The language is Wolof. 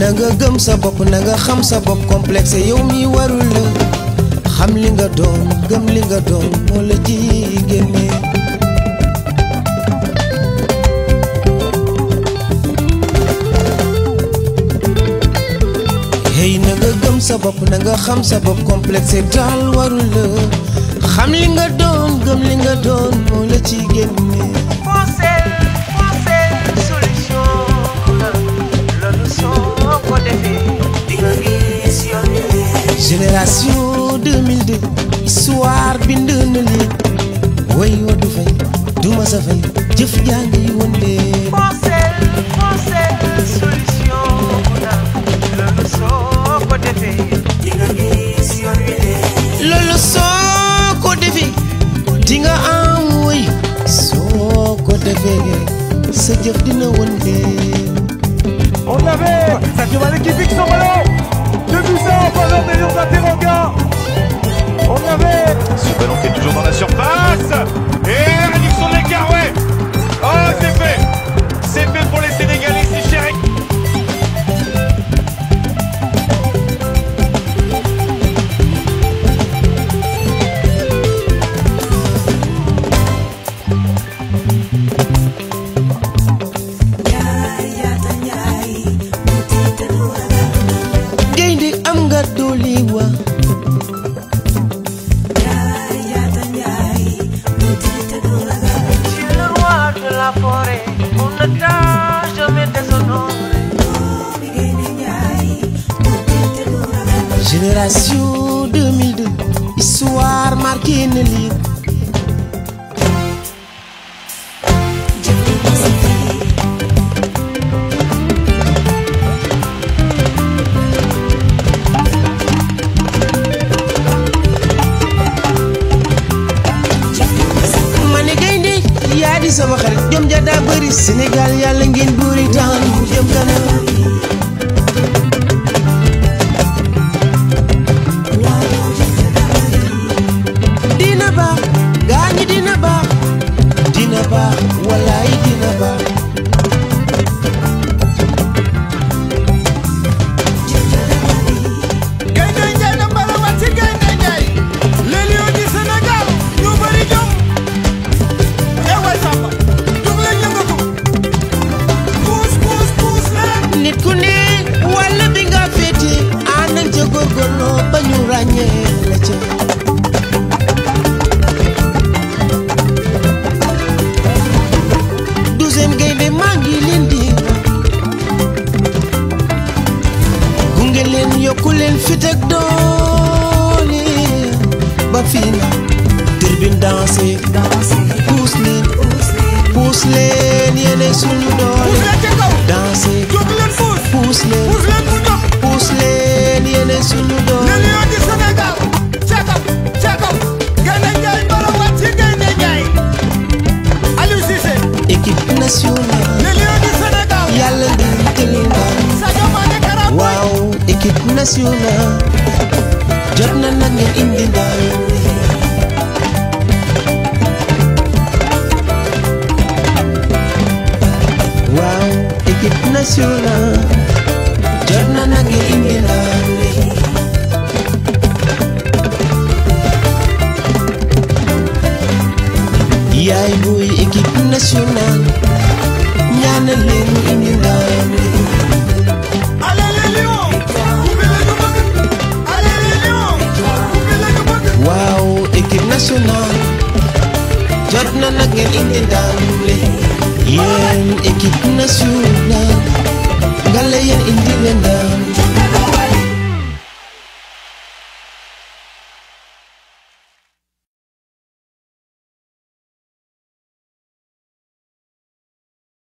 na nga gëm sa bopp na nga xam sa bopp complexe yow mi warul la xam li nga doon gëm li nga doon moo la ci génne hey na nga gëm sa bopp na nga xam sa bopp complexe daal warul la xam li nga doon gëm li nga doon moo la ci génne Foncez, foncez, solution la loolu soo ko defee di nga gis yoon wi leer. génération 2002 histoire bind na lii way wa du fay du ma sa fay jëf jaa ngi wëndee Foncez, foncez, solution la loolu soo ko defee di nga gis yoon wi leer. loolu soo ko defee di nga am way soo ko defee sa jëf dina wëndee On avait Sadio Mané qui pique son ballon Deux buts à en faveur des Lions d'Interroga On avait Ce ballon qui est toujours dans la surface Et réduction de l'écart, ouais Oh, c'est fait C'est fait pour les Sénégalais, c'est chéri gaynde am nga doole wa Tu es le roi de la forêt, on ne t'a jamais déshonoré. génération 2002 histoire marqué na lii ma ne gaynde yaa di sama xarit jom ja daa bëri Sénégal yàlla ngeen buuri taan mu jëm kanam dina baax gaañi dina baax dina baax walaay dina baax Gaynde Njaay na mbalawaat ci Gaynde Njaay Les Lions du Sénégal ñu bëri jom Eh waay Samba jug leen yëngatu Puus puus puus leen nit ku ne wàll bi nga féete ànd ak ca góorgóorloo ba ñu ràññee la ca douzième gaynde maa ngi leen di gunge leen yokku leen fit ak doole ba fii na turbine dansé puus leen puus leen yéene suñu doole Puus leen ci kaw dansé jug leen puus puus leen Puus leen mu dox puus leen yéene suñu Les doole Lions du Sénégal ca kaw ca kaw Gaynde Njaay mbalawaat ci Gaynde Njaay Aliou Cissé équipe nationale Les Lions du Sénégal yàlla ngeen tëli ndam Sadio Mané Kara Boy waaw équipe nationale jot na nag ngeen indi ndam waaw équipe nationale jot na nag ngeen indi ndam yaay booy équipe nationale ñaanal leen mu indi ndam Allez les Lions Coupe la ñu bëgg Allez les Lions Coupe la ñu bëgg waaw équipe nationale jot na nag ngeen indi ndam li yéen équipe nationale nga la yéen indi leen ndam